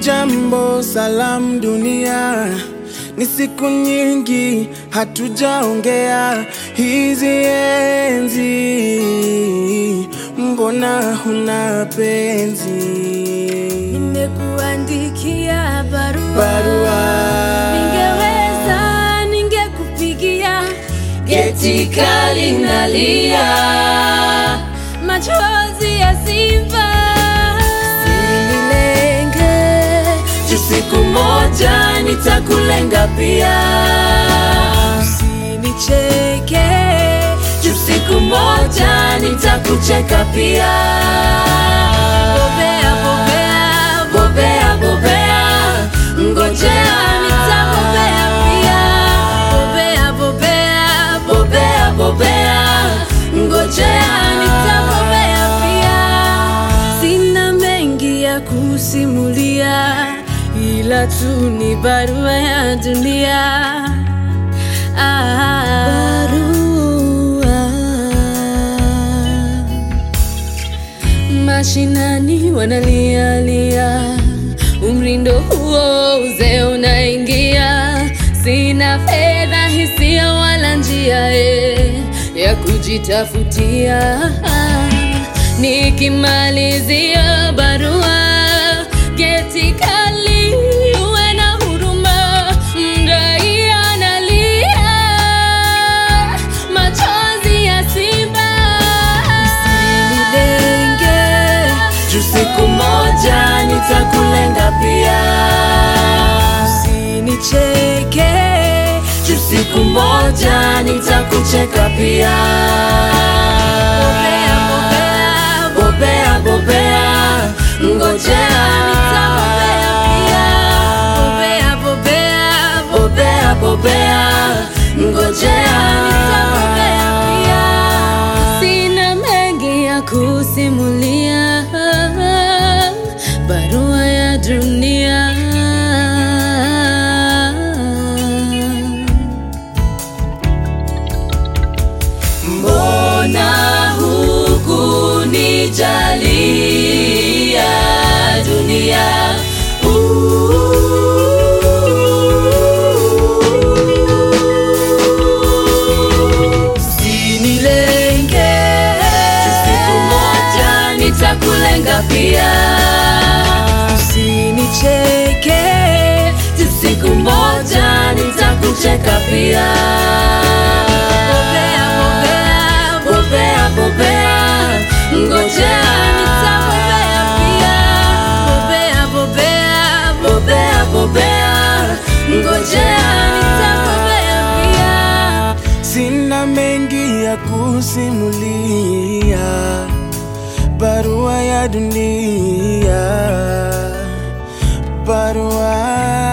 Jambo salam dunia, ni siku nyingi hatujaongea. Hizi enzi, mbona huna penzi? Nimekuandikia barua, Barua. ningeweza ningekupigia, geti kali nalia, machozi ya simba Usinilenge, juu siku moja nitakulenga pia. Usinicheke, juu siku moja nitakucheka pia. Bobea, bobea, bobea, bobea, ngojea nitabobea pia. Bobea, bobea, bobea, bobea, ngojea nitabobea pia. Sina mengi ya kusimulia, ila tu ni barua ya dunia. Ah, barua mashinani wanalialia, umri ndo huo, uzee unaingia. Sina fedha, hisia wala njia eh, ya kujitafutia. Nikimalizia barua, geti kali, uwe na huruma, mdai analia, machozi ya simba. Usinilenge, juu siku moja nitakulenga pia. Usinicheke, juu siku moja nitakucheka pia. Bobea, bobea, bobea, bobea, ngojea nitabobea pia. Bobea, bobea, bobea, bobea, ngojea nitabobea pia. Sina mengi ya kusimulia, barua ya dunia. Mbona hukunijalia dunia? Usinilenge, siku moja nitakulenga pia. Usinicheke, siku moja nitakucheka pia. Bobea, bobea, bobea, bobea, ngojea nitabobea pia. Bobea, bobea, bobea, bobea, ngojea nitabobea pia. Sina mengi ya kusimulia, barua ya dunia, barua